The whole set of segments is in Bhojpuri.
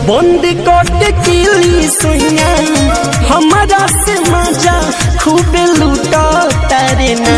बंद कट किली सोया हमारा से मजा खूब लूटा तारे ना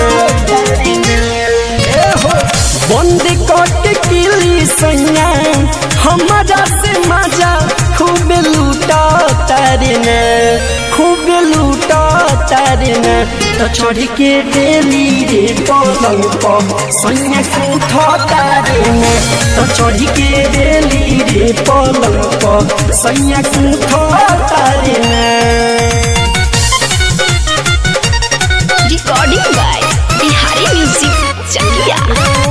ए हो, बंद कट किली सोया हमारा से मजा खूब लूटा तारे ना खूब लूटा तारे ना तो चढ़ के डेली रे पलंग पर सोया उठा तारे ना तो चढ़ के डेली रे पलंग पर सोया उठा तारे ना Recording by Bihari Music Chakia.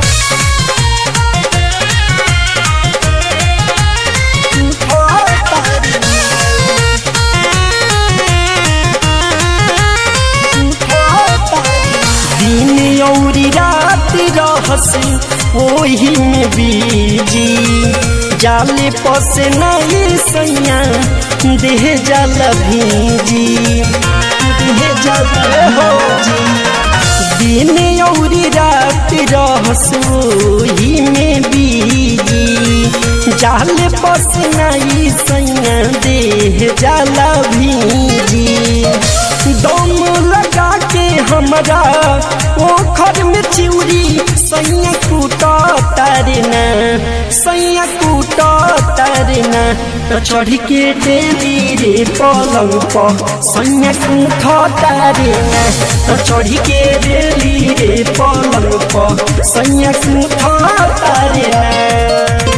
दिन औरी रात रहस ओही में बीजी जाले पसे नहीं सैया देह जल भीजी देह जल भीजी दिन औरी रात रहस ओही में बीजी जाल पस नहीं सैया देह जल भीजी दम लगा के हमरा ओखर में चिउरी सैया कूटा तारना सैया कूटा तारना तो चढ़ के डेली रे पलंग पर सैया कूठा तारना तो चढ़ के डेली रे पलंग पर सैया कूठा तारना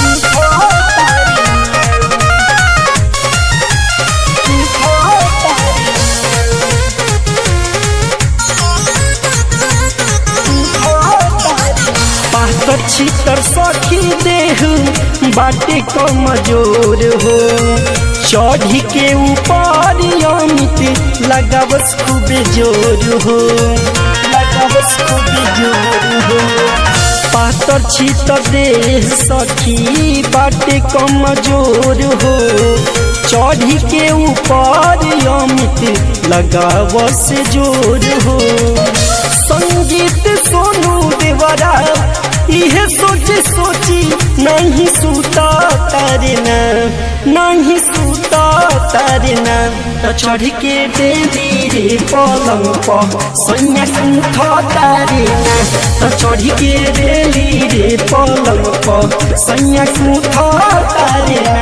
पातर छितर सखी देह बाटे कमजोर हो चढ़ी के ऊपर अमित लगावस खूब जोर हो लगावस खूब जोर हो पातर छितर देह सखी बाटे कमजोर हो चढ़ी के ऊपर अमित लगावस जोर हो संगीत सोनू देवरा इहे सोच सोची नहीं सूता तारना नहीं सूता तारना तो चढ़ के देवी रे पलंग पर सैया उठा तारना तो चढ़ के देवी रे पलंग पर सैया उठा तारना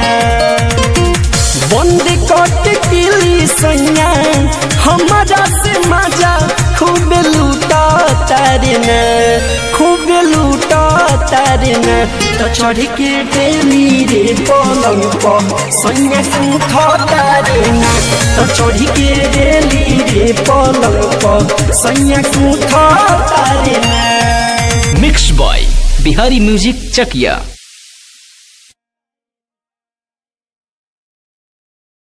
बंद कट किली सैया हमारा से मजा खूब लूटा तारना खूब लूटा तारना तो चढ़ के डेली रे पलंग पर सैया उठा तारना तो चढ़ के डेली रे पलंग पर सैया उठा तारना मिक्स बॉय बिहारी म्यूजिक चकिया